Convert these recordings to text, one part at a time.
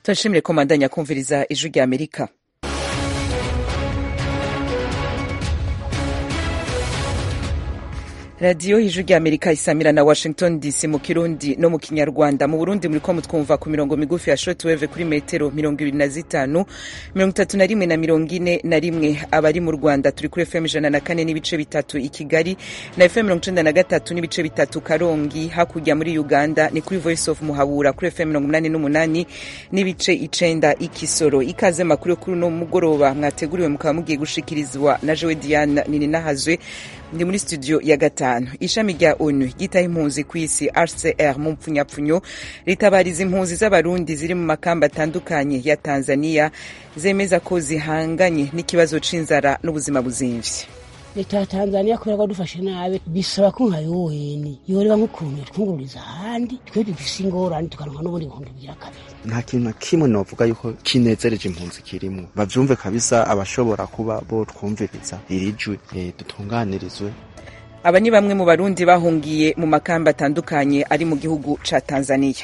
turashimire ko mandanya kumviriza ijwi rya amerika radiyo ijwi rya amerika isamira na washington dc mu kirundi no mu kinyarwanda mu burundi muriko mutwumva ku mirongo migufi ya shortwave kuri metero mirongo ibiri na zitanu mirongo itatu na rimwe na mirongo ine na rimwe abari mu rwanda turi kuri fm ijana na kane n'ibice bitatu i kigali na fm mirongo icenda na gatatu n'ibice bitatu karongi hakurya muri uganda ni kuri voice of muhabura kuri fm mirongo umunani n'umunani n'ibice icenda i kisoro ikaze makuru yo kuri uno mugoroba mwateguriwe mukaba mugiye gushikirizwa na jewe diane nininahazwe ndi muri studio ya gatanu ishami rya onu ryitaho impunzi ku isi rcr mu mpfunyapfunyo ritabariza impunzi z'abarundi ziri mu makamba atandukanye ya tanzania zemeza ko zihanganye n'ikibazo c'inzara n'ubuzima buzimvye leta ya tanzania kubera ko dufashe nabi bisaba ko nka yuweni yoreba nk'ukuntu yatwungururiza ahandi twe dufise ingorane tukaronka n'ubundi bihumbi bigira kabiri nta kintu na kimwe novuga yuko kinezereje impunzi kirimwo bavyumve kabisa abashobora kuba botwumviriza iri jwi e, dutunganirizwe aba ni bamwe mu barundi bahungiye mu makamba atandukanye ari mu gihugu ca tanzania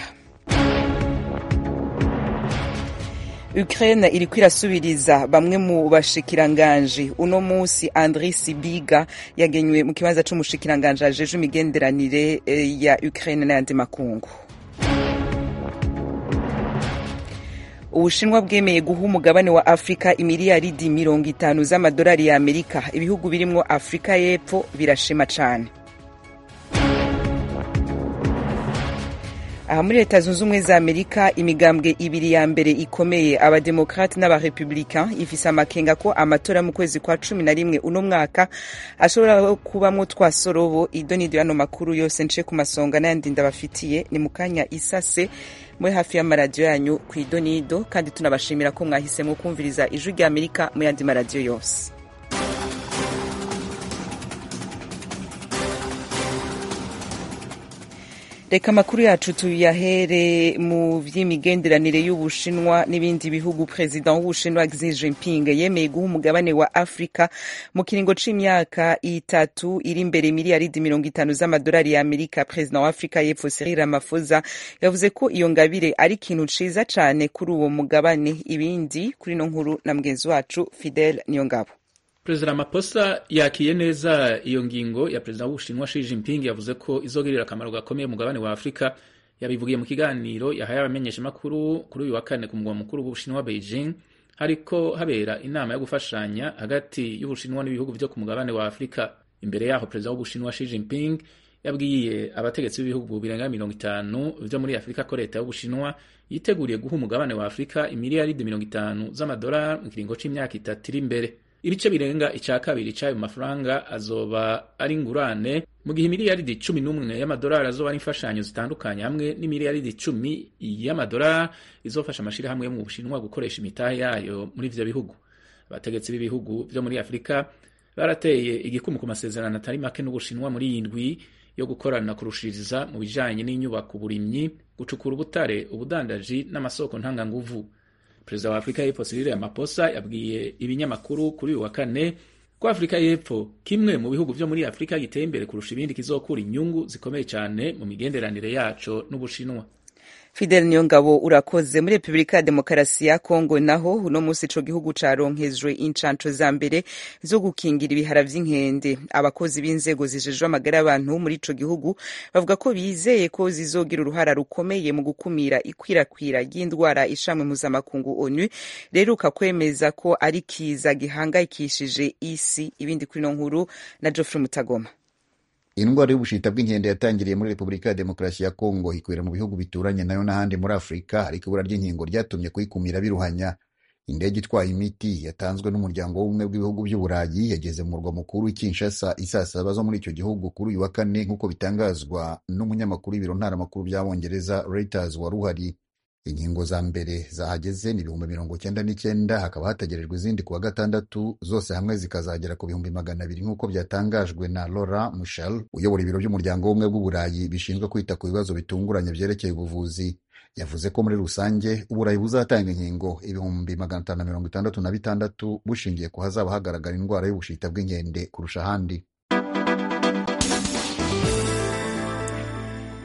Ukraine iriko irasubiriza bamwe mu bashikiranganji uno musi Andri Sibiga yagenywe mu kibanza c'umushikiranganji ajeje imigenderanire ya Ukraine n'ayandi makungu ubushinwa bwemeye guha umugabane wa afurika imiliyaridi mirongo itanu z'amadolari ya amerika ibihugu birimwo afurika y'epfo birashima cane aha muri leta zunze ubumwe za amerika imigambwe ibiri ya mbere ikomeye abademokrate n'abarepublicain ifise amakenga ko amatora mu kwezi kwa cumi na rimwe uno mwaka ashobora kubamwo twasorobo idonido y'ano makuru yose nce ku masonga n'ayandi ndabafitiye ni mu kanya isase muri hafi y'amaradiyo yanyu ku idonido kandi tunabashimira ko mwahisemo kumviriza ijwi rya amerika mu yandi maradiyo yose reka amakuru yacu tuyahere mu vy'imigenderanire y'ubushinwa n'ibindi bihugu perezida w'ubushinwa Xi Jinping yemeye guha umugabane wa Afrika mu kiringo c'imyaka itatu iri imbere miliyaridi mirongo itanu z'amadolari ya Amerika perezida wa Afrika y'Epfo Cyril Ramaphosa yavuze ko iyo ngabire ari ikintu ciza cane kuri uwo mugabane ibindi kuri no nkuru na mugenzi wacu Fidel Niyongabo Perezida Ramaphosa yakiye neza iyo ngingo ya perezida w'Ubushinwa Xi Jinping yavuze ko izogirira akamaro gakomeye umugabane wa Afurika yabivugiye mu kiganiro yahaye abamenyeshamakuru kuri uyu wa kane ku mugwa mukuru w'Ubushinwa Beijing hariko habera inama yo gufashanya hagati y'Ubushinwa n'ibihugu vyo ku mugabane wa Afurika imbere yaho perezida w'Ubushinwa Xi Jinping yabwiye abategetsi b'ibihugu birenga mirongo itanu vyo muri Afurika ko leta y'Ubushinwa yiteguriye guha umugabane wa Afurika imiliyaridi mirongo itanu z'amadolari mu kiringo c'imyaka itatu iri imbere ibice birenga ica kabiri c'ayo mafaranga azoba ari ingurane mu gihe imiliyaridi cumi n'umwe y'amadolari azoba ari imfashanyo zitandukanye hamwe n'imiliyaridi cumi y'amadolari izofasha amashirahamwe yo mu bushinwa gukoresha imitahe yayo muri ivyo bihugu abategetsi b'ibihugu vyo muri afurika barateye igikumu ku masezerano atari make n'ubushinwa muri iyi ndwi yo gukorana kurushiriza mu bijanye n'inyubako uburimyi gucukura ubutare ubudandaji n'amasoko ntanganguvu perezida wa afurika y'epfo Cyril Ramaphosa yabwiye ibinyamakuru kuri uyu wa kane ko afurika y'epfo kimwe mu bihugu vyo muri afurika giteye imbere kurusha ibindi kizokura inyungu zikomeye cyane mu migenderanire yaco n'ubushinwa Fidel Niyongabo urakoze muri Republika ya Demokarasi ya Kongo naho uno musi ico gihugu caronkejwe incanco za mbere zo gukingira ibihara vy'inkende abakozi b'inzego zijejwe amagara y'abantu muri ico gihugu bavuga ko bizeye ko zizogira uruhara rukomeye mu gukumira ikwirakwira ry'indwara ishamwe mpuzamakungu ONU reruka kwemeza ko ari kiza gihangayikishije isi ibindi kuri no nkuru na Geoffrey Mutagoma indwara y'ubushita bw'inkende yatangiriye muri repubulika ya demokarasi ya kongo ikwira mu bihugu bituranye nayo n'ahandi muri afurika ariko ibura ry'inkingo ryatumye kuyikumira biruhanya indege itwaye imiti yatanzwe n'umuryango w'ubumwe bw'ibihugu by'uburayi yageze mu murwa mukuru w'i kinshasa isaa saba zo muri icyo gihugu kuri uyu wa kane nk'uko bitangazwa n'umunyamakuru w'ibiro ntaramakuru by'abongereza reuters wari uhari inkingo za mbere zahageze ni ibihumbi mirongo cyenda n'icyenda hakaba hategerejwe izindi kuwa gatandatu zose hamwe zikazagera ku bihumbi magana abiri nk'uko byatangajwe na Laura Michel uyobora ibiro by'umuryango w'ubumwe bw'uburayi bishinzwe kwita ku bibazo bitunguranye byerekeye ubuvuzi yavuze ko muri rusange uburayi buzatanga inkingo ibihumbi magana atanu na mirongo itandatu na bitandatu bushingiye ku hazaba hagaragara indwara y'ubushita bw'inkende kurusha ahandi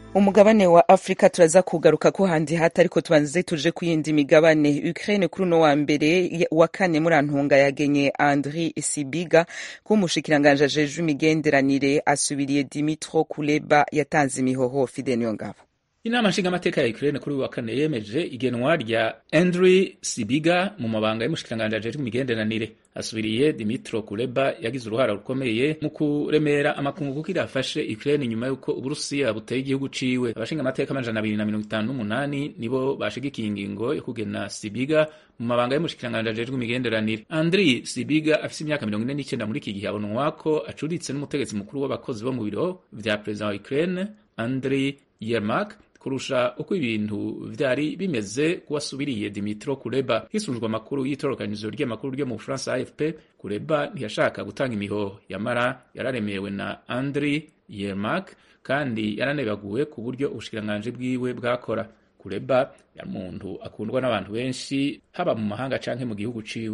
umugabane wa afurika turaza kugaruka ko handi hata ariko tubanze tuje ku yindi migabane ukraine kuri uno wa mbere wa kane muri antunga yagenye andri sibiga kuba umushikiranganji ajejwe imigenderanire asubiriye dimitro kuleba yatanze imihoho fide niyo ngabo inama nshingamateka ya Ukraine kuri uyu wa kane yemeje igenwa rya Andriy Sibiga mu mabanga y'umushikiranganji ajejwe imigenderanire asubiriye Dimitro Kuleba yagize uruhara rukomeye mu kuremera amakungu kuko irafashe Ukraine nyuma y'uko Uburusiya buteye igihugu ciwe abashingamateka amajana abiri na mirongo itanu n'umunani nibo bashigikiye ingingo yo kugena Sibiga mu mabanga y'umushikiranganji ajejwe imigenderanire Andriy Sibiga afise imyaka mirongo ine n'icenda muri iki gihe abonwa ko acuritse n'umutegetsi mukuru w'abakozi bo mu biro vya perezida wa Ukraine Andriy Yermak kurusha uko ibintu vyari bimeze kuwasubiriye Dimitro Kuleba hisunzwe amakuru y'itorokanizo ry'amakuru ryo mu Bufaransa AFP Kuleba ntiyashaka gutanga imihoho yamara yararemewe na Andriy Yermak kandi yaranebaguwe ku buryo ubushikiranganji bwiwe bwakora Kuleba yari umuntu akundwa n'abantu benshi haba mu mahanga canke mu gihugu ciwe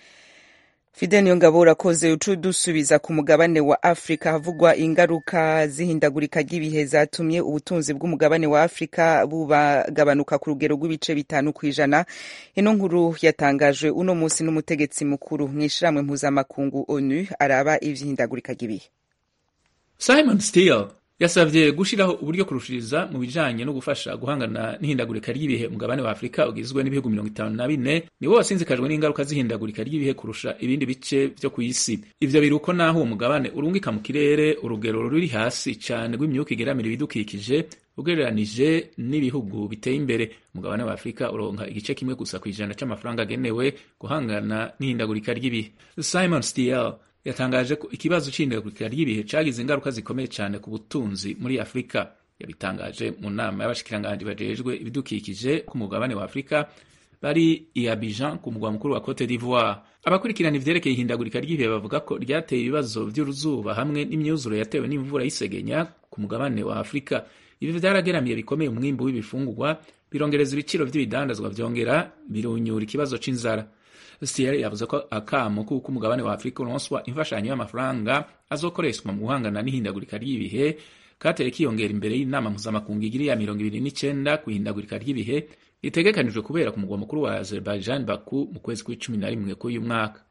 Fide niyo ngabo urakoze ucu dusubiza ku mugabane wa Afrika havugwa ingaruka zihindagurika ry'ibihe zatumye ubutunzi bw'umugabane wa Afrika bubagabanuka ku rugero rw'ibice bitanu ku ijana ino nkuru yatangajwe uno munsi n'umutegetsi mukuru mw'ishirahamwe mpuzamakungu ONU araba ivy'ihindagurika ry'ibihe Simon Steele yasavye gushiraho uburyo kurushiriza mu bijanye no gufasha guhangana n'ihindagurika ry'ibihe umugabane wa Afrika ugizwe n'ibihugu mirongo itanu na bine niwo wasinzikajwe n'ingaruka z'ihindagurika ry'ibihe kurusha ibindi bice vyo kw'isi ivyo biruko naho uwo mugabane urungika mu kirere urugero ruri hasi cane rw'imyuka igeramira ibidukikije ugereranije n'ibihugu biteye imbere umugabane wa Afrika uronka igice kimwe gusa kw'ijana c'amafaranga agenewe guhangana n'ihindagurika ry'ibihe Simon Steele yatangaje ko ikibazo c'ihindagurika ry'ibihe cagize ingaruka zikomeye cyane ku butunzi muri Afurika yabitangaje mu nama y'abashikiranganji bajejwe ibidukikije ku mugabane wa Afurika bari i Abidjan ku mugwa mukuru wa Cote d'Ivoire abakurikirana ivyerekeye ihindagurika ry'ibihe bavuga ko ryateye ibibazo vy'uruzuba hamwe n'imyuzure yatewe n'imvura y'isegenya ku mugabane wa Afurika ibi vyarageramiye bikomeye umwimbu w'ibifungurwa birongereza ibiciro vy'ibidandazwa vyongera birunyura ikibazo c'inzara Stier yavuze ko akamo kuko umugabane wa Afrika uronswa imfashanyo y'amafaranga azokoreshwa mu guhangana n'ihindagurika ry'ibihe kateye kiyongera imbere y'inama mpuzamakungu igiri ya mirongo ibiri n'icenda ku ihindagurika ry'ibihe ritegekanijwe kubera ku mugwa mukuru wa Azerbaijan Baku mu kwezi kw'icumi na rimwe k'uyu mwaka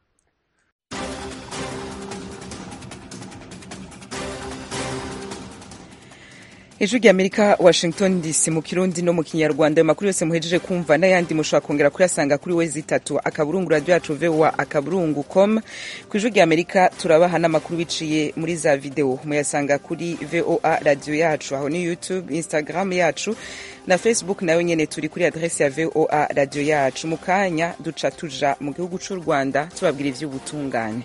ijwi ry'amerika washington dc mu kirundi no mu kinyarwanda ayo makuru yose muhejeje kumva n'ayandi mushobora kongera kuyasanga kuri wezi itatu akaburungu radiyo yacu voa akaburungu com ku ijwi ry'amerika turabaha n'amakuru biciye muri za videwo muyasanga kuri voa radiyo yacu aho ni youtube instagram yacu na facebook nayo nyene turi kuri adresi ya voa radiyo yacu mu kanya duca tuja mu gihugu c'u rwanda tubabwira ivy'ubutungane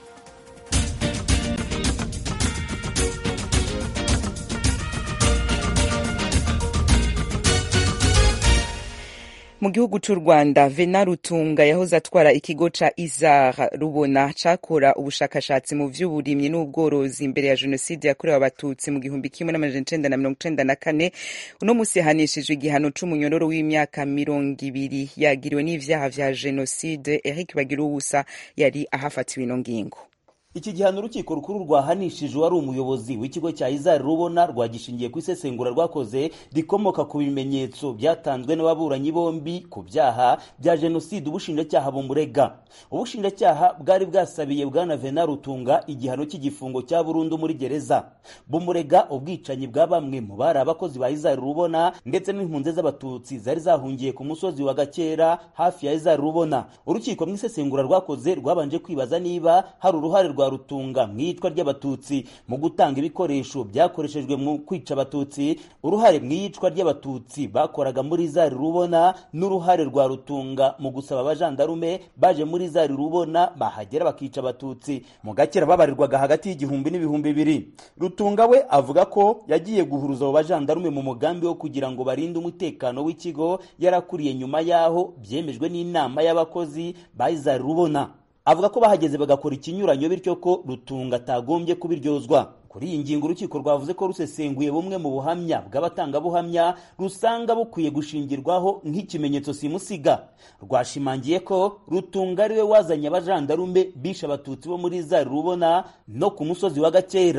mu gihugu c'u rwanda vena rutunga yahoze atwara ikigo ca izar rubona cakora ubushakashatsi mu vy'uburimyi n'ubworozi imbere ya jenoside yakorewe abatutsi mu gihumbi kimwe n'amajana icenda na mirongo icenda na kane uno musi yahanishijwe igihano c'umunyororo w'imyaka mirongo ibiri yagiriwe n'ivyaha vya jenoside eric bagiruwusa yari ahafatiwe ino ngingo iki gihano urukiko rukuru rwahanishije uwari umuyobozi w'ikigo cya izari rubona rwagishingiye ku isesengura rwakoze rikomoka ku bimenyetso byatanzwe n'ababuranyi bombi ku byaha bya jenoside ubushinjacyaha bumurega ubushinjacyaha bwari bwasabiye bwana vena rutunga igihano cy'igifungo cya burundu muri gereza bumurega ubwicanyi bwa bamwe mu bari abakozi ba izari rubona ndetse n'impunzi z'abatutsi zari zahungiye ku musozi wa gakera hafi ya izari rubona urukiko mu isesengura rwakoze rwabanje kwibaza niba hari uruhare rwa rutunga mu iyicwa ry'abatutsi mu gutanga ibikoresho byakoreshejwe mu kwica abatutsi uruhare mu iyicwa ry'abatutsi bakoraga muri zari rubona n'uruhare rwa rutunga mu gusaba abajandarume baje muri zari rubona bahagera bakica abatutsi mu gakera babarirwaga hagati y'igihumbi n'ibihumbi bibiri rutunga we avuga ko yagiye guhuruza abo bajandarume mu mugambi wo kugira ngo barinde umutekano w'ikigo yarakuriye nyuma y'aho byemejwe n'inama y'abakozi ba izari rubona avuga ko bahageze bagakora ikinyuranyo bityo ko rutunga atagombye kubiryozwa kuri iyi ngingo urukiko rwavuze ko rusesenguye bumwe mu buhamya bw'abatangabuhamya rusanga bukwiye gushingirwaho nk'ikimenyetso simusiga rwashimangiye ko rutunga ariwe wazanye abajandarume bishe abatutsi bo muri zari rubona no ku musozi wa gakera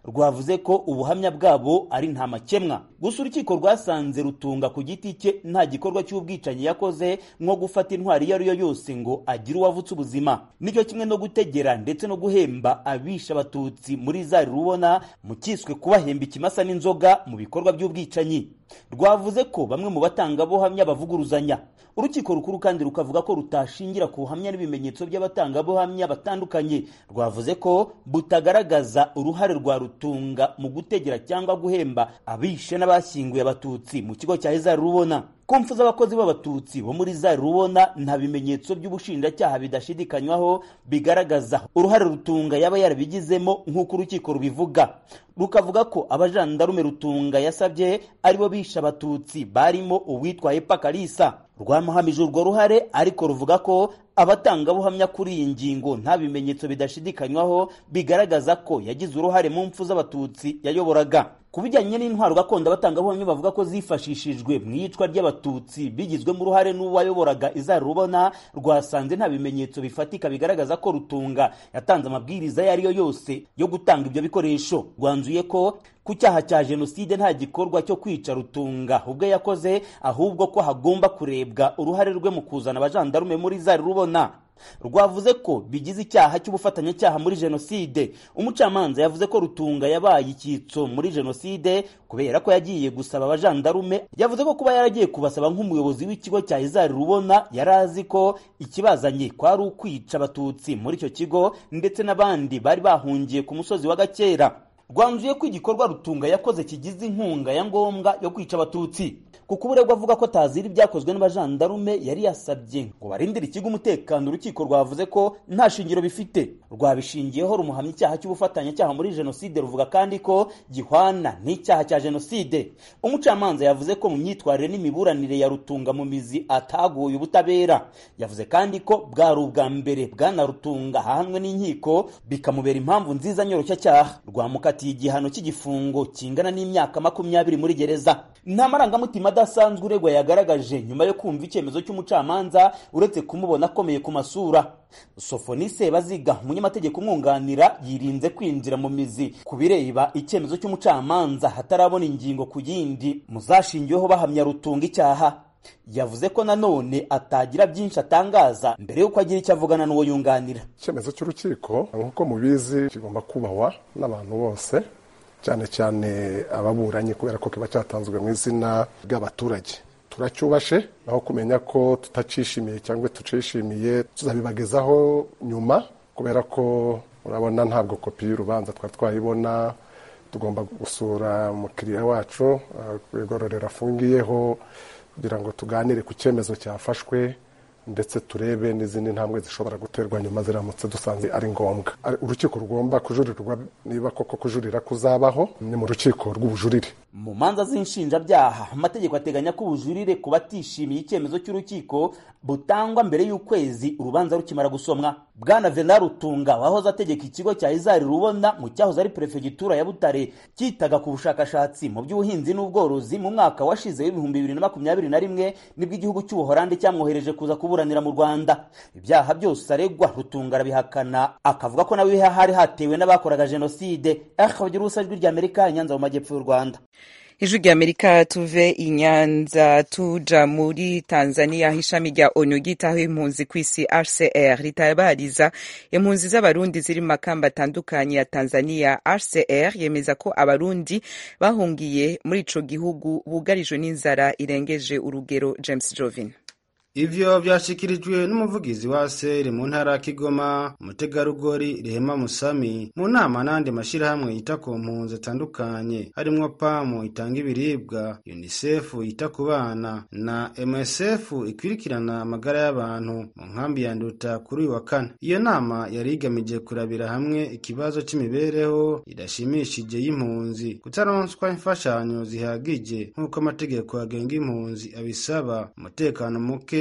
rwavuze ko ubuhamya bwabo ari nta makemwa gusa urukiko rwasanze rutunga ku giti cye nta gikorwa cy'ubwicanyi yakoze nko gufata intwari iyo ari yo yose ngo agire uwavutse ubuzima nicyo kimwe no gutegera ndetse no guhemba abisha abatutsi muri zari rubona mu cyiswe kubahemba ikimasa n'inzoga mu bikorwa by'ubwicanyi rwavuze ko bamwe mu batangabuhamya bavuguruzanya urukiko rukuru kandi rukavuga ko rutashingira ku buhamya n'ibimenyetso by'abatangabuhamya batandukanye rwavuze ko butagaragaza uruhare rwa rutunga mu gutegera cyangwa guhemba abishe n'abashyinguye abatutsi mu kigo cya hezari rubona ku mfu z'abakozi b'abatutsi bo muri zari rubona nta bimenyetso by'ubushinjacyaha bidashidikanywaho bigaragaza uruhare rutunga yaba yarabigizemo nk'uko urukiko rubivuga rukavuga ko abajandarume rutunga yasabye aribo bishe abatutsi barimo uwitwa epa kalisa rwamuhamije urwo ruhare ariko ruvuga ko abatangabuhamya kuri iyi ngingo nta bimenyetso bidashidikanywaho bigaragaza ko yagize uruhare mu mfu z'abatutsi yayoboraga ku bijyanye n'intwaro gakondo abatangabuhamya bavuga ko zifashishijwe mu iyicwa ry'abatutsi bigizwemo uruhare n'uwayoboraga izari rubona rwasanze nta bimenyetso bifatika bigaragaza ko rutunga yatanze amabwiriza ayo ari yo yose yo gutanga ibyo bikoresho rwanzuye ko ku cyaha cya jenoside nta gikorwa cyo kwica rutunga ubwo yakoze ahubwo ko hagomba kurebwa uruhare rwe mu kuzana abajandarume muri zari rubona rwavuze ko bigize icyaha cy'ubufatanyacyaha muri jenoside umucamanza yavuze ko rutunga yabaye icyitso muri jenoside kubera ko yagiye gusaba abajandarume yavuze ko kuba yaragiye kubasaba nk'umuyobozi w'ikigo cya izari rubona yari azi ko ikibazanye kwari ukwica abatutsi muri icyo kigo ndetse n'abandi bari bahungiye ku musozi wa gakera rwanzuye ko igikorwa rutunga yakoze kigize inkunga ya ngombwa yo kwica abatutsi kuko uburegwa avuga ko atazira ibyakozwe n'abajandarume yari yasabye ngo barindire ikigo umutekano urukiko rwavuze ko nta shingiro bifite rwabishingiyeho rumuhamya icyaha cy'ubufatanyacyaha muri jenoside ruvuga kandi ko gihwana n'icyaha cya jenoside umucamanza yavuze ko mu myitwarire n'imiburanire ya rutunga mu mizi ataguye ubutabera yavuze kandi ko bwari ubwa mbere bwana rutunga ahanwe n'inkiko bikamubera impamvu nziza nyoroshyacyaha rwamukatiye igihano cy'igifungo kingana n'imyaka makumyabiri muri gereza nta marangamutima adasanzwe uregwa yagaragaje nyuma yo kumva icyemezo cy'umucamanza uretse kumubona akomeye ku masura sofonise baziga umunyamategeko umwunganira yirinze kwinjira mu mizi ku bireba icyemezo cy'umucamanza hatarabona ingingo ku yindi muzashingiweho bahamya rutunga icyaha yavuze ko nanone atagira byinshi atangaza mbere y'uko agira icyo avugana n'uwo yunganira icyemezo cy'urukiko nk'uko mubizi kigomba kubahwa n'abantu bose cyane cyane ababuranyi kubera ko kiba cyatanzwe mu izina ry'abaturage turacyubashe naho kumenya ko tutacishimiye cyangwa tucishimiye tuzabibagezaho nyuma kubera ko urabona ntabwo kopi y'urubanza twari twayibona tugomba gusura umukiriya wacu ku igororero afungiyeho kugira ngo tuganire ku cyemezo cyafashwe ndetse turebe n'izindi ntambwe zishobora guterwa nyuma ziramutse dusanze ari ngombwa urukiko rugomba kujurirwa niba koko kujurira kuzabaho ni mu rukiko rw'ubujurire mu manza z'inshinjabyaha amategeko ateganya ko ubujurire ku batishimiye icyemezo cy'urukiko butangwa mbere y'ukwezi urubanza rukimara gusomwa bwana venal rutunga wahoze ategeka ikigo cya izari rubona mu cyahoze ari perefegitura ya butare cyitaga ku bushakashatsi mu by'ubuhinzi n'ubworozi mu mwaka washize w'ibihumbi bibiri na makumyabiri na rimwe nibwo igihugu cy'ubuhorandi cyamwohereje kuza kuburanira mu rwanda ibyaha byose aregwa rutunga arabihakana akavuga ko nawe hari hatewe n'abakoraga jenoside akabagira ubusa ijwi ry'amerika nyanza mu majyepfo y'u rwanda ijwi rya amerika tuve i nyanza tuja muri tanzania aho ishami rya onu ryitaho impunzi ku isi rcr ritabariza impunzi z'abarundi ziri mu makamba atandukanye ya tanzania rcr yemeza ko abarundi bahungiye muri ico gihugu bugarijwe n'inzara irengeje urugero james jovin ivyo vyashikirijwe n'umuvugizi wa seri mu ntara ya kigoma umutegarugori rehema musami mu nama n'andi mashirahamwe yita ku mpunzi atandukanye harimwo pamu itanga ibiribwa unicef yita ku bana na msf ikwirikirana amagara y'abantu mu nkambi ya nduta kuri uyu wa kane iyo nama yari igamije kurabira hamwe ikibazo c'imibereho idashimishije y'impunzi kutaronswa imfashanyo zihagije nk'uko amategeko agenga impunzi abisaba umutekano muke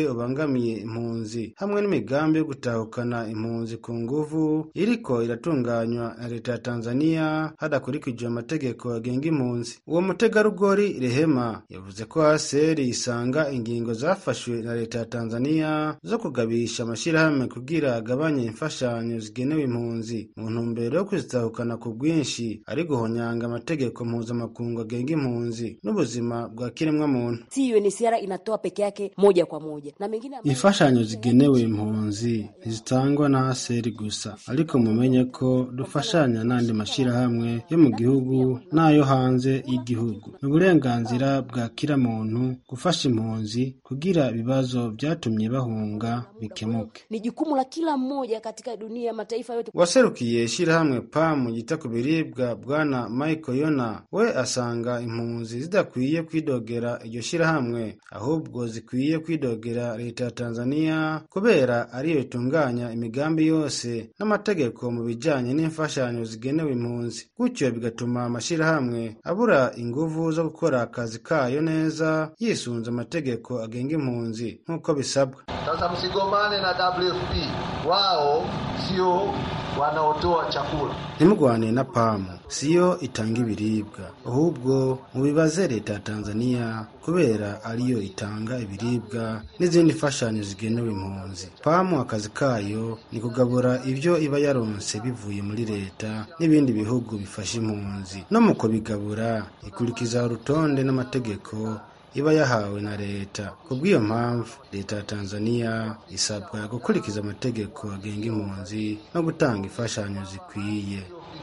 wose ubangamiye impunzi hamwe n'imigambi yo gutahukana impunzi ku nguvu iriko iratunganywa na leta ya tanzania hadakurikijwe amategeko agenga impunzi uwo mutegarugori rehema yavuze ko haseri isanga ingingo zafashwe na leta ya tanzania zo kugabisha amashyirahamwe kugira agabanye imfashanyo zigenewe impunzi mu ntumbero yo kuzitahukana ku bwinshi ari guhonyanga amategeko mpuzamakungu agenga impunzi n'ubuzima bwa kiremwamuntu si UNHCR inatoa peke yake moja kwa moja na mengine imfashanyo zigenewe impunzi ntizitangwa na haseri gusa ariko mumenye ko dufashanya n'andi mashyirahamwe yo mu gihugu n'ayo hanze y'igihugu ni uburenganzira bwa kiramuntu gufasha impunzi kugira ibibazo byatumye bahunga bikemuke ni jukumu la kila mmoja katika dunia mataifa yote waserukiye ishyirahamwe pamu yita ku biribwa bwana michael yona we asanga impunzi zidakwiye kwidogera iryo shyirahamwe ahubwo zikwiye kwidogera leta ya tanzania kubera ariyo itunganya imigambi yose n'amategeko mu bijyanye n'imfashanyo zigenewe impunzi gutyo bigatuma amashyirahamwe abura inguvu zo gukora akazi kayo neza yisunze amategeko agenga impunzi nk'uko bisabwa sasa msigomane na wfp wao sio wanaotoa chakula ntimugwane na pamu siyo itanga ibiribwa ahubwo mubibaze leta ya tanzania kubera ariyo itanga ibiribwa n'izindi mfashanyo zigenewe impunzi pamu akazi kayo ni kugabura ibyo iba yaronse bivuye muri leta n'ibindi bihugu bifasha impunzi no mu kubigabura ikurikiza urutonde n'amategeko iba yahawe na leta ku bw'iyo mpamvu leta ya tanzania isabwa gukurikiza amategeko agenga impunzi no gutanga imfashanyo zikwiye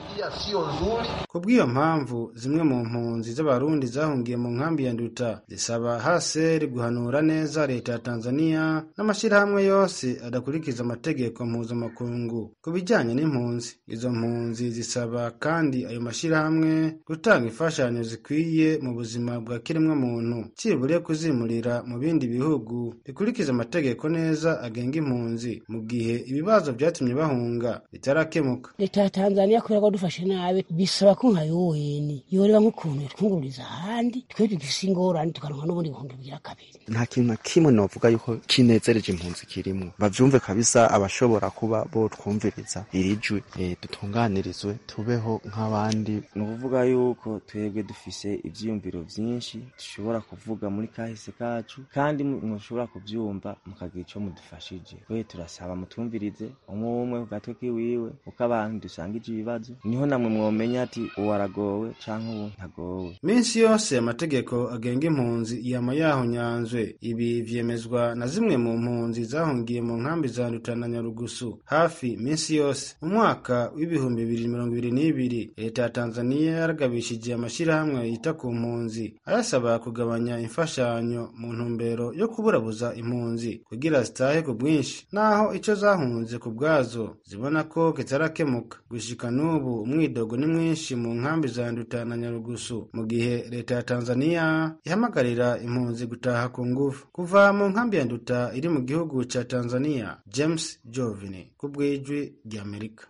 ku bw'iyo mpamvu zimwe mu mpunzi z'abarundi zahungiye mu nkambi ya nduta zisaba haseri guhanura neza leta ya tanzania n'amashyirahamwe yose adakurikiza amategeko mpuzamakungu ku bijyanye n'impunzi izo mpunzi zisaba kandi ayo mashyirahamwe gutanga imfashanyo zikwiye mu buzima bwa kiremwamuntu cyibure kuzimurira mu bindi bihugu bikurikiza amategeko neza agenga impunzi mu gihe ibibazo byatumye bahunga bitarakemuka leta ya tanzania kubera ko dufashe nabi bisaba ko nka yuweni yoreba nk'ukuntu twungururiza ahandi twe dufise ingorane tukaronka n'ubundi bihumbi bigira kabiri nta kintu na kimwe novuga yuko kinezereje impunzi kirimwo bavyumve kabisa abashobora kuba botwumviriza iri jwi e, dutunganirizwe tubeho nk'abandi ni ukuvuga yuko twebwe dufise ivyiyumviro vyinshi dushobora kuvuga muri kahise kacu kandi mushobora kuvyumva mukagira ico mudufashije we turasaba mutumvirize umwe umwe ku gatwe kiwiwe uko abantu dusangije ibibazo niho namwe mwomenya ati uwo aragowe canke uwo ntagowe minsi yose amategeko agenga impunzi yama yahonyanzwe ibi vyemezwa na zimwe mu mpunzi zahungiye mu nkambi za Nduta na Nyarugusu hafi minsi yose mu mwaka w'ibihumbi bibiri mirongo ibiri n'ibiri leta ya Tanzania yaragabishije amashyirahamwe yita ku mpunzi ayasaba kugabanya imfashanyo mu ntumbero yo kuburabuza impunzi kugira zitahe ku bwinshi naho ico zahunze ku bwazo zibona ko kitarakemuka gushika n'ubu umwidogo ni mwinshi mu nkambi za Nduta na Nyarugusu mu gihe leta ya Tanzania ihamagarira impunzi gutaha ku ngufu kuva mu nkambi ya Nduta iri mu gihugu ca Tanzania James Jovini ku bw'ijwi ry'Amerika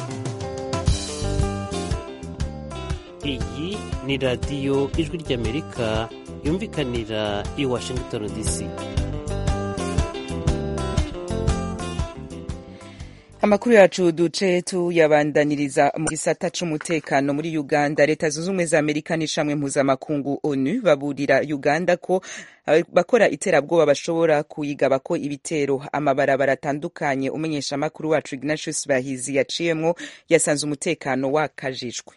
iyi ni radiyo ijwi ry'amerika yumvikanira i washington dc amakuru yacu duce tuyabandaniriza mu gisata c'umutekano muri uganda leta zunze ubumwe za amerika n'ishamwe mpuzamakungu onu baburira uganda ko bakora iterabwoba bashobora kuyigaba ko ibitero amabarabara atandukanye umenyesha amakuru wacu ignatius bahizi yaciyemwo yasanze umutekano wakajijwe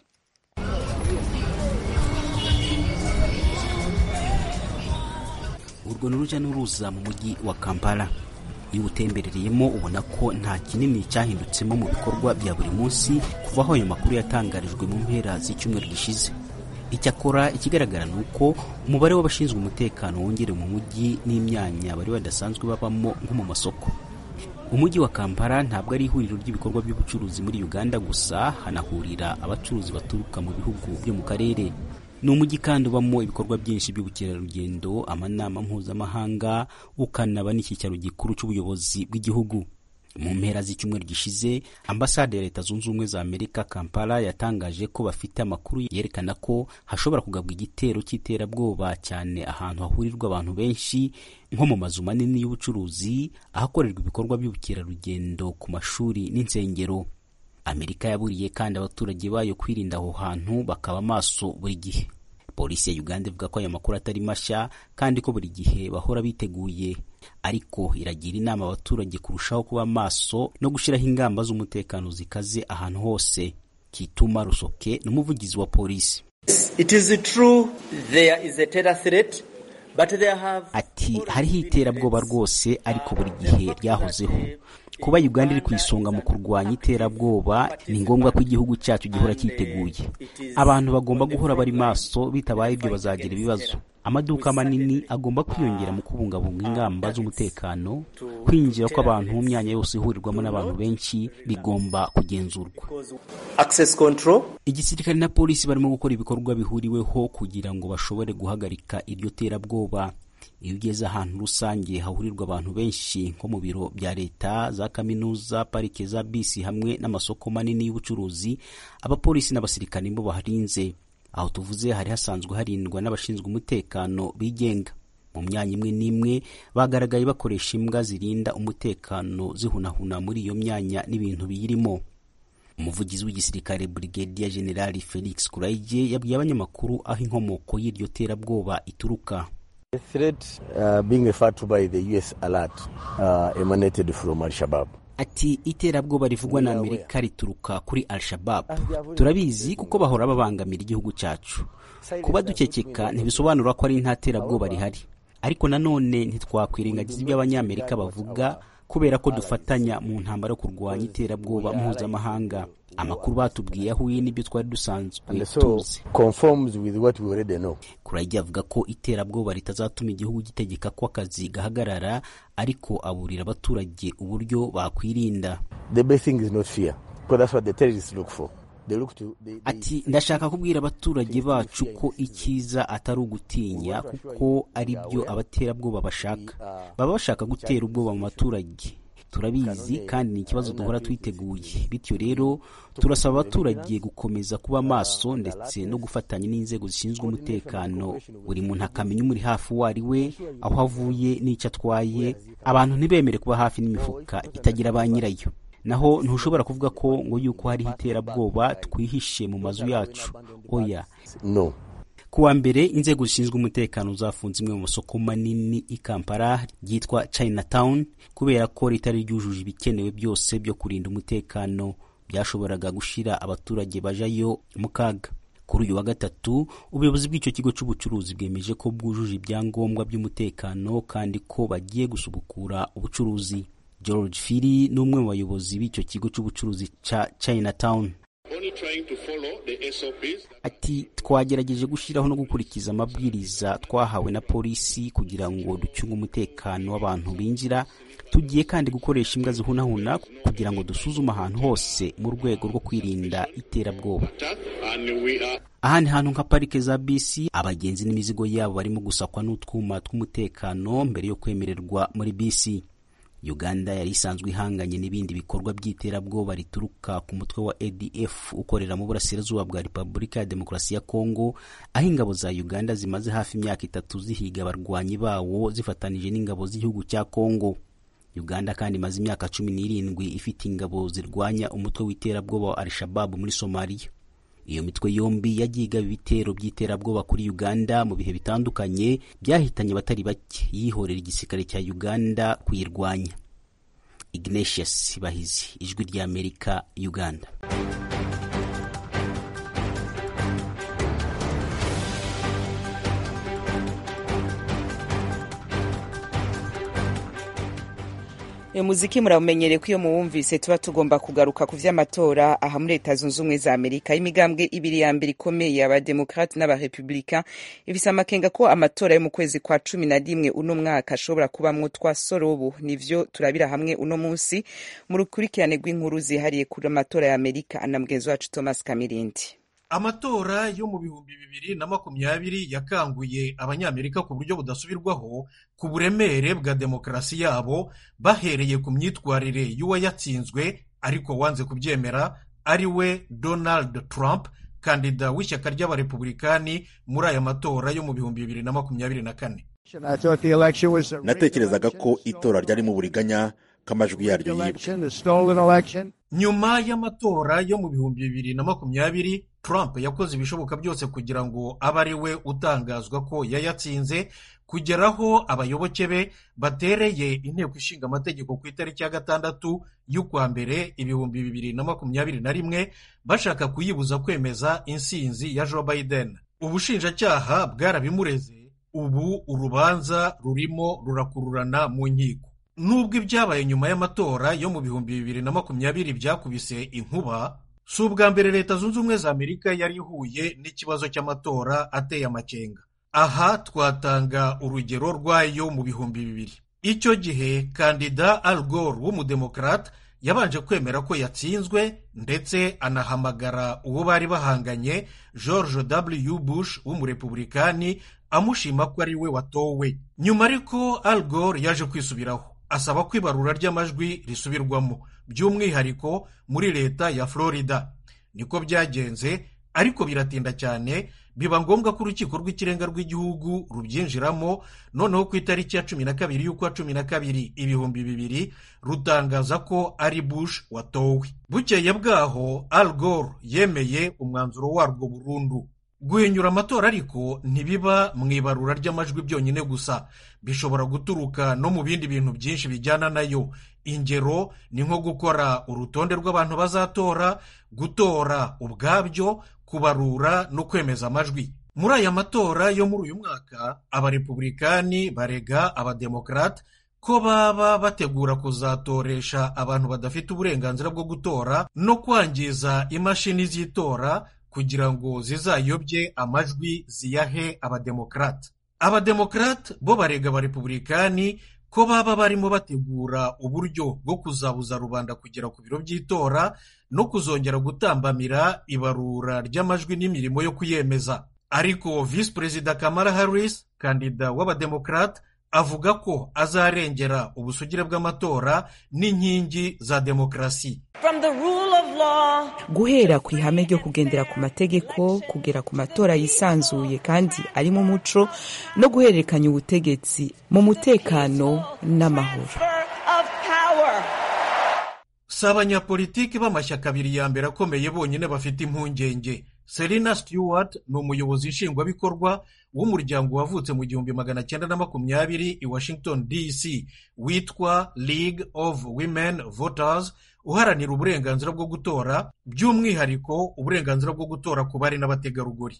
urwo ni urujya n'uruza mu mujyi wa kampala iyo utemberereyemo ubona ko nta kinini cyahindutsemo mu bikorwa bya buri munsi kuva aho ayo makuru yatangarijwe mu mpera z'icyumweru gishize icyakora ikigaragara ni uko umubare w'abashinzwe umutekano wongerewe mu mujyi n'imyanya bari badasanzwe babamo nko mu masoko umujyi wa kampala ntabwo ari ihuriro ry'ibikorwa by'ubucuruzi muri uganda gusa hanahurira abacuruzi baturuka mu bihugu byo mu karere ni umujyi kandi ubamo ibikorwa byinshi by'ubukerarugendo amanama mpuzamahanga ukanaba n'icyicaro gikuru cy'ubuyobozi bw'igihugu mu mpera z'icyumweru gishize ambasade ya leta zunze ubumwe za amerika kampala yatangaje ko bafite amakuru yerekana ko hashobora kugabwa igitero cy'iterabwoba cyane ahantu hahurirwa abantu benshi nko mu mazu manini y'ubucuruzi ahakorerwa ibikorwa by'ubukerarugendo ku mashuri n'insengero amerika yaburiye kandi abaturage bayo kwirinda aho hantu bakaba maso buri gihe polisi ya uganda ivuga ko aya makuru atari mashya kandi ko buri gihe bahora biteguye ariko iragira inama abaturage kurushaho kuba maso no gushyiraho ingamba z'umutekano zikaze ahantu hose kituma rusoke n'umuvugizi wa polisi It is true there is a terror threat, but there have ati hariho iterabwoba rwose ariko buri gihe ryahozeho kuba uganda iri ku isonga mu kurwanya iterabwoba ni ngombwa ko igihugu cyacu gihora cyiteguye abantu bagomba guhora bari maso bitabaye ibyo bazagira ibibazo amaduka manini agomba kwiyongera mu kubungabunga ingamba z'umutekano kwinjira kw'abantu mu myanya yose ihurirwamo n'abantu benshi bigomba kugenzurwa access control. igisirikare na polisi barimo gukora ibikorwa bihuriweho kugira ngo bashobore guhagarika iryo terabwoba iyo ugeze ahantu rusange hahurirwa abantu benshi nko mu biro bya leta za kaminuza parike za bisi hamwe n'amasoko manini y'ubucuruzi abapolisi n'abasirikare nibo baharinze aho tuvuze hari hasanzwe harindwa n'abashinzwe umutekano bigenga mu myanya imwe n'imwe bagaragaye bakoresha imbwa zirinda umutekano zihunahuna muri iyo myanya n'ibintu biyirimo umuvugizi w'igisirikare brigadier general felix kuraige yabwiye abanyamakuru aho inkomoko y'iryo terabwoba ituruka The threat uh, being referred to by the US alert uh, emanated from Al-Shabaab. ati iterabwoba rivugwa na amerika rituruka kuri al-shabab turabizi kuko bahora babangamira igihugu cyacu kuba dukekeka ntibisobanura ko ari nta terabwoba rihari ariko nanone ntitwakwirengagiza ibyo abanyamerika bavuga kubera ko dufatanya mu ntambara yo kurwanya iterabwoba mpuzamahanga amakuru batubwiye ahuye n'ibyo twari dusanzwe And so tuzi conforms with what we already know. kurajya avuga ko iterabwoba ritazatuma igihugu gitegeka ko akazi gahagarara ariko aburira abaturage uburyo bakwirinda The best thing is not fear, because that's what the terrorists look for. They look to they, they ati ndashaka kubwira abaturage bacu ko icyiza atari ugutinya kuko ari byo abaterabwoba bashaka baba bashaka gutera ubwoba mu baturage turabizi kandi ni ikibazo duhora twiteguye bityo rero turasaba abaturage gukomeza kuba maso ndetse no gufatanya n'inzego zishinzwe umutekano buri muntu akamenya umuri hafi uwo ari we aho avuye n'icyo atwaye abantu ntibemere kuba hafi n'imifuka itagira ba nyirayo naho ntushobora kuvuga ko ngo yuko hariho iterabwoba twihishe mu mazu yacu oya no ku wa mbere inzego zishinzwe umutekano zafunze imwe mu masoko manini i kampala ryitwa chinatown kubera ko ritari ryujuje ibikenewe byose byo kurinda umutekano byashoboraga gushyira abaturage bajayo mu kaga kuri uyu wa gatatu ubuyobozi bw'icyo kigo cy'ubucuruzi bwemeje ko bwujuje ibyangombwa by'umutekano kandi ko bagiye gusubukura ubucuruzi george fili ni umwe mu bayobozi b'icyo kigo cy'ubucuruzi cya chinatown ati twagerageje gushyiraho no gukurikiza amabwiriza twahawe na polisi kugira ngo ducunge umutekano w'abantu binjira tugiye kandi gukoresha imbwa zihunahuna kugira ngo dusuzume ahantu hose mu rwego rwo kwirinda iterabwoba ahandi hantu nka parike za bisi abagenzi n'imizigo yabo barimo gusakwa n'utwuma tw'umutekano mbere yo kwemererwa muri bisi uganda yari isanzwe ihanganye n'ibindi bikorwa by'iterabwoba rituruka ku mutwe wa adf ukorera mu burasirazuba bwa repubulika ya demokarasi ya kongo aho ingabo za uganda zimaze hafi imyaka itatu zihiga abarwanyi bawo zifatanije n'ingabo z'igihugu cya kongo uganda kandi imaze imyaka cumi n'irindwi ifite ingabo zirwanya umutwe w'iterabwoba wa al-shababu muri somaliya iyo mitwe yombi yagiye igaba ibitero by'iterabwoba kuri uganda mu bihe bitandukanye byahitanye abatari bake yihorera igisirikare cya uganda kuyirwanya ignatius bahizi ijwi ry'amerika uganda uyu muziki murawumenyereye ko iyo muwumvise tuba tugomba kugaruka ku vy'amatora aha muri leta zunze ubumwe za amerika imigambwe ibiri ya mbere ikomeye abademokrate n'abarepublika ifise amakenga ko amatora yo mu kwezi kwa cumi na rimwe uno mwaka ashobora kubamwo twa sorobu nivyo turabira hamwe uno munsi mu rukurikirane rw'inkuru zihariye kuri amatora ya amerika na mugenzi wacu thomas kamirindi amatora yo mu bihumbi bibiri na makumyabiri yakanguye abanyamerika ku buryo budasubirwaho ku buremere bwa demokarasi yabo bahereye ku myitwarire y'uwayatsinzwe ariko wanze kubyemera ari we donald trump kandida w'ishyaka ry'abarepubulikani muri aya matora yo mu bihumbi bibiri na makumyabiri na kane natekerezaga ko itora ryarimo uburiganya k'amajwi yaryo yibwe nyuma y'amatora yo mu bihumbi bibiri na makumyabiri trump yakoze ibishoboka byose kugira ngo abe ari we utangazwa ko yayatsinze kugeraho abayoboke be batereye inteko ishinga amategeko ku itariki ya gatandatu y'ukwa mbere ibihumbi bibiri na makumyabiri na rimwe bashaka kuyibuza kwemeza insinzi ya joe biden ubushinjacyaha bwarabimureze ubu urubanza rurimo rurakururana mu nkiko nubwo ibyabaye nyuma y'amatora yo mu bihumbi bibiri na makumyabiri byakubise inkuba si ubwa mbere leta zunze ubumwe za amerika yari ihuye n'ikibazo cy'amatora ateye amakenga aha twatanga urugero rwayo mu bihumbi bibiri icyo gihe kandida al gore w'umudemokarate yabanje kwemera ko yatsinzwe ndetse anahamagara uwo bari bahanganye george w bush w'umurepubulikani amushima ko ari we watowe nyuma ariko al gore yaje kwisubiraho asaba ko ibarura ry'amajwi risubirwamo by'umwihariko muri leta ya florida niko byagenze ariko biratinda cyane biba ngombwa ko urukiko rw'ikirenga rw'igihugu rubyinjiramo noneho ku itariki ya cumi na kabiri y'ukwa cumi na kabiri ibihumbi bibiri rutangaza ko ari bush watowe bukeye bwaho al gore yemeye umwanzuro warwo burundu guhinyura amatora ariko ntibiba mu ibarura ry'amajwi byonyine gusa bishobora guturuka no mu bindi bintu byinshi bijyana nayo ingero ni nko gukora urutonde rw'abantu bazatora gutora ubwabyo kubarura no kwemeza amajwi muri aya matora yo muri uyu mwaka abarepubulikani barega abademokarate ko baba bategura kuzatoresha abantu badafite uburenganzira bwo gutora no kwangiza imashini z'itora kugira ngo zizayobye amajwi ziyahe abademokarate abademokarate bo barega abarepubulikani ko baba barimo bategura uburyo bwo kuzabuza rubanda kugera ku biro by'itora no kuzongera gutambamira ibarura ry'amajwi n'imirimo yo kuyemeza ariko visi perezida kamara harris kandida w'abademokarate avuga ko azarengera ubusugire bw'amatora n'inkingi za demokarasi guhera ku ihame ryo kugendera ku mategeko kugera ku matora yisanzuye kandi arimo umuco no guhererekanya ubutegetsi mu mutekano n'amahoro si abanyapolitiki b'amashyaka abiri ya mbere akomeye bonyine bafite impungenge serena stewart ni umuyobozi nshingwabikorwa w'umuryango wavutse mu gihumbi magana cyenda na makumyabiri i washington dc witwa league of women voters uharanira uburenganzira bwo gutora by'umwihariko uburenganzira bwo gutora ku bari n'abategarugori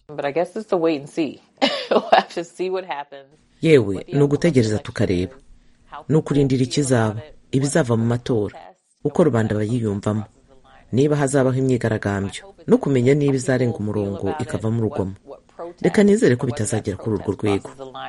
yewe ni ugutegereza tukareba ni ukurindira ikizaba ibizava mu matora uko rubanda bayiyumvamo niba hazabaho imyigaragambyo no kumenya niba izarenga umurongo ikavamo urugomo reka nizere ko bitazagera kuri urwo rwego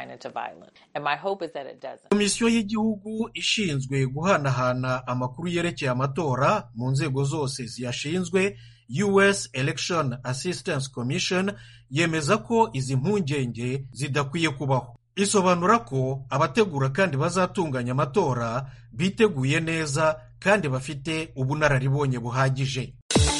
komisiyo y'igihugu ishinzwe guhanahana amakuru yerekeye amatora mu nzego zose ziyashinzwe us election assistance commission yemeza ko izi mpungenge zidakwiye kubaho isobanura ko abategura kandi bazatunganya amatora biteguye neza kandi bafite ubunararibonye buhagije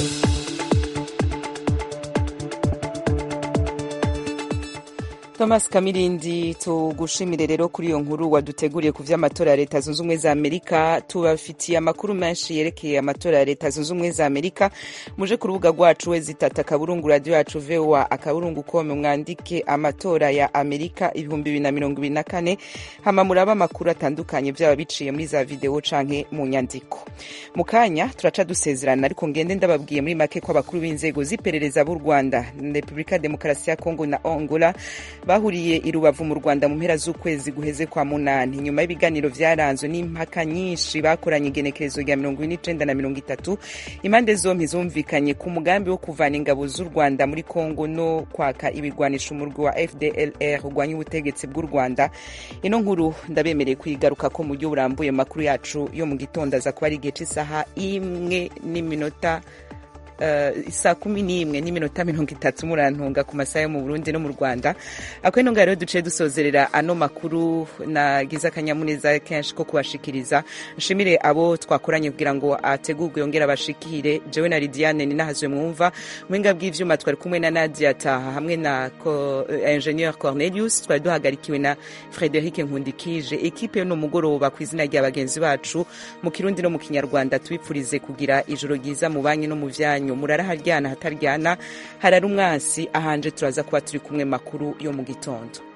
thomas kamirindi tugushimire rero kuri iyo nkuru waduteguriye ku vy'amatora ya leta zunze ubumwe za amerika tubafitiye amakuru menshi yerekeye amatora ya leta zunze ubumwe za amerika muje ku rubuga rwacu we zitata akaburungu radiyo yacu voa akaburungu kome mwandike amatora ya amerika ibihumbi bibiri na mirongo ibiri na kane hama muraba amakuru atandukanye byaba biciye muri za videwo canke mu nyandiko mu kanya turaca dusezerana ariko ngende ndababwiye muri make ko abakuru b'inzego z'iperereza b'u rwanda repubulika ya demokarasi ya kongo na angola bahuriye i rubavu mu rwanda mu mpera z'ukwezi guheze kwa munani nyuma y'ibiganiro vyaranzwe n'impaka nyinshi bakoranye igenekerezo rya mirongo ine n'icenda na mirongo itatu impande zompi zumvikanye ku mugambi wo kuvana ingabo z'u rwanda muri kongo no kwaka ibigwanisha umurwi wa fdlr urwanya ubutegetsi bw'u rwanda ino nkuru ndabemereye kuyigaruka ko mu buryo burambuye mu makuru yacu yo mu gitondo aza kuba ari igihe c'isaha imwe n'iminota uh, saa kumi n'imwe n'iminota mirongo itatu murantunga ku masaha yo mu burundi no mu rwanda ako ino ngaho rero duciye dusozerera ano makuru nagize akanyamuneza kenshi ko kubashikiriza nshimire abo twakoranye kugira ngo ategurwe yongere abashikire jewe na lidiane ninahazwe mwumva muhinga bw'ivyuma twari kumwe na nadia taha hamwe na ko, uh, ingenieur cornelius twari duhagarikiwe na frederic nkundikije ekipe yo mugoroba ku izina rya bagenzi bacu mu kirundi no mu kinyarwanda tubipfurize kugira ijoro ryiza mu banki no mu vyanyu murara haryana hataryana harara umwansi ahanje turaza kuba turi kumwe makuru yo mu gitondo